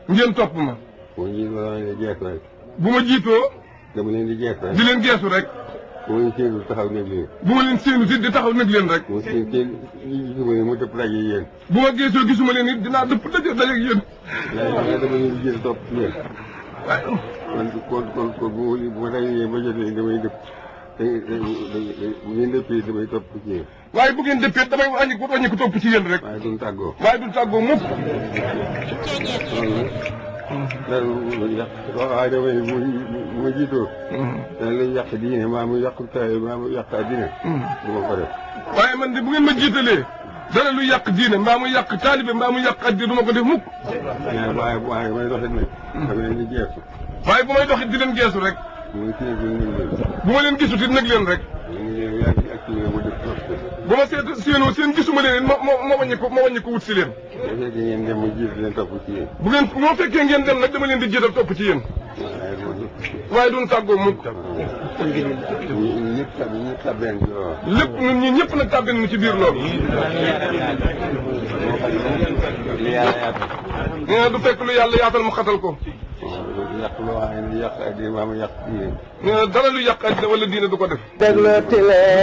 ngeen topp ma bu ma jiitoo dama leen di jeex rek bu ma jiitoo dama leen di jeex rek di leen geesu rek bu ma leen séenul taxaw nekk leen bu ma leen séenu si di taxaw nag leen rek bu ma seen seen gisuma ne mu dëpp daje yéen bu ma geesoo gisuma leen it dinaa dëpp daje daje ak yéen waaye waaye dama leen di jiitu topp ci yéen waaye kon kon kon kon bu ma bu ma dajee ba jot leen damay dëpp te bu ngeen dëppee damay topp ci yéen waaye bu ngeen dëppee damay wàññi ko wàññi ko topp ci yéen rek waaye duñ tàggoo waaye du tàggoo mukk loolu nag dara lu yàq waaye damay bu bu ma jiitoo dana lay yàq diine maa mu yàq taay maa mu yàq addina du ma ko def waaye man de bu ngeen ma jiitalee dara lu yàq diine mbaa mu yàq taalibe mbaa mu yàq addi du ma ko def mukk waaye waaye waaye may doxit nag dama leen di jeexu waaye bu may doxit di leen geesu rek muy kii bi ñu leen bu ma leen gisut it nag leen rek ñu ngi leen yaa ngi activé ma def topp bu ma seet séenoo seen gisuma leen it ma ma ma wàññi ko ma wàññi ko wut si leen bu fekkee ngeen dem ma jiit leen topp ci yéen bu ngeen moo fekkee ngeen dem nag dama leen di jiital topp ci yéen waaye loolu waaye duñ tàggoo mukk ñu ñëpp tab ñëpp tabeen ci loolu lépp ñun ñi ñëpp nag tàbbin nu ci biir loolu li yàlla yaatal nee na du fekk lu yàlla yaatal mu xatal ko yàq loo xam ne yàq addina maa mu yàq diine nee na dara lu yàq addi wala diine du ko def déglooti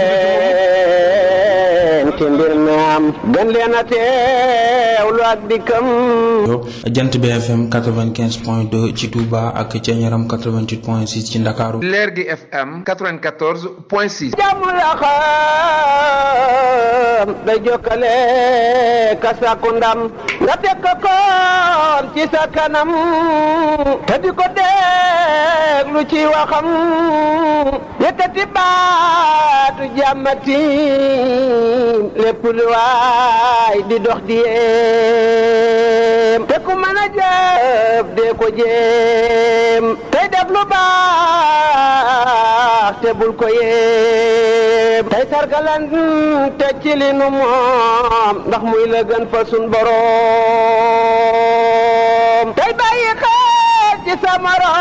leen ci mbir mi am gën leen a teewlu ak dikkam jant bi FM 95 point 2 ci Touba ak ca Ñaram 88 point 6 ci Ndakaaru leer gi FM 94 point 6. jàmm la xam day jokkale ka sàkku ndam nga teg ko koon ci sa kanam te di ko déglu ci waxam yëkkati baatu jàmmati lépp lu waay di dox di yéem te ku mën a jëf dee ko jéem tey def lu baax te bul ko yéem tey sargalan te ci li nu moom ndax muy la gën fa sun boroom tey bàyyi xel ci sa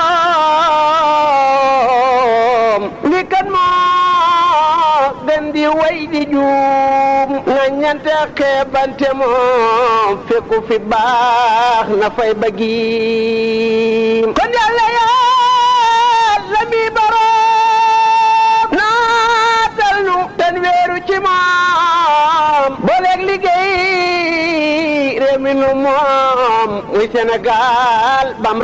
morom li kan moo gën di way di juum na ñante xeebante moom fekku fi baax na fay bëggiim kon yàlla yàlla mi boroom naatal nu ten weeru ci moom booleeg liggéey réew mi nu moom muy Sénégal bam